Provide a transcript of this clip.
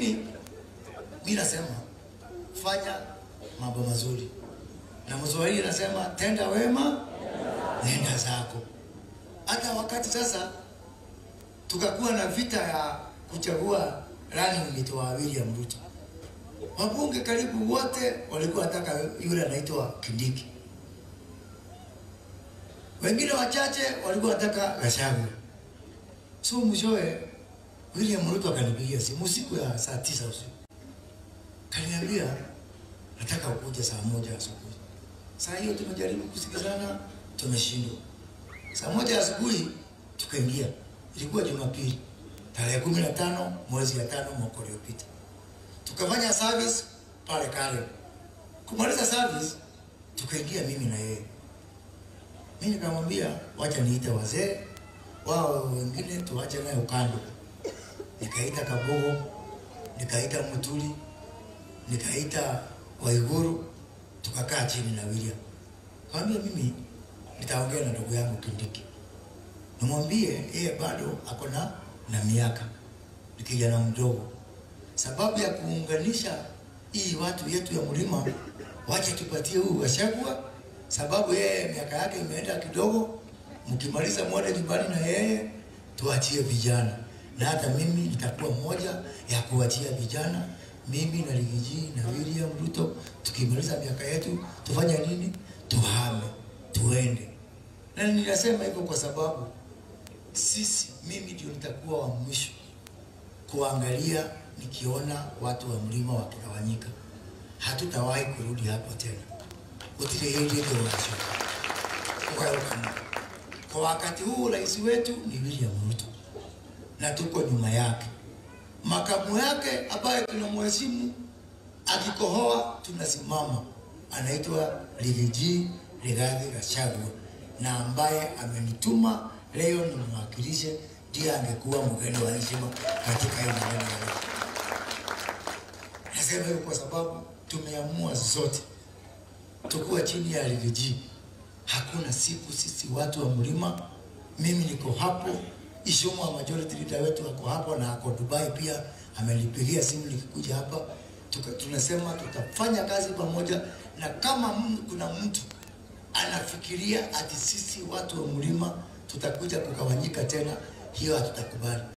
Lakini mi nasema fanya mambo mazuri, na Mswahili anasema tenda wema, nenda zako. Hata wakati sasa tukakuwa na vita ya kuchagua running mate wa William Ruto, wabunge karibu wote walikuwa wataka yule anaitwa Kindiki, wengine wachache walikuwa wataka Gachagua. So mwishowe William Ruto akanipigia simu siku ya saa tisa usiku, kaniambia nataka ukuje saa moja asubuhi. Saa hiyo tumejaribu kusikizana, tumeshindwa. Saa moja asubuhi tukaingia, ilikuwa Jumapili tarehe kumi na tano mwezi ya tano mwaka uliopita, tukafanya service pale Karen. Kumaliza service tukaingia mimi na yeye, mimi nikamwambia wacha niite wazee wao wengine tuache naye ukando. Nikaita Kabogo, nikaita Mutuli, nikaita Waiguru, tukakaa chini na William. Kaambia mimi nitaongea na ndugu yangu Kindiki, nimwambie yeye bado ako na na miaka, ni kijana mdogo. Sababu ya kuunganisha hii watu yetu ya mlima, wacha tupatie huyu Gachagua, sababu yeye miaka yake imeenda kidogo. Mkimaliza mwende nyumbani na yeye, tuachie vijana, na hata mimi nitakuwa mmoja ya kuachia vijana mimi na Rigiji na William Ruto tukimaliza miaka yetu tufanye nini? Tuhame, tuende. Na ninasema hivyo kwa sababu sisi, mimi ndio nitakuwa wa mwisho kuangalia, nikiona watu wa mlima wakigawanyika. Hatutawahi kurudi hapo tena. utile hili Kwa wakati huu rais wetu ni William Ruto na tuko nyuma yake makamu yake ambaye tunamheshimu akikohoa tunasimama, anaitwa Rigiji Rigathi Gachagua, na ambaye amenituma leo nimwakilishe, ndiye angekuwa mgeni wa heshima katika hii maneno ya leo. Nasema hivyo kwa sababu tumeamua zote tukuwa chini ya Rigiji. Hakuna siku sisi watu wa mlima, mimi niko hapo Ishomo wa majority leader wetu ako hapo na ako Dubai pia, amelipigia simu nikikuja hapa. Tuka, tunasema tutafanya kazi pamoja, na kama m, kuna mtu anafikiria ati sisi watu wa mlima tutakuja kugawanyika tena, hiyo hatutakubali.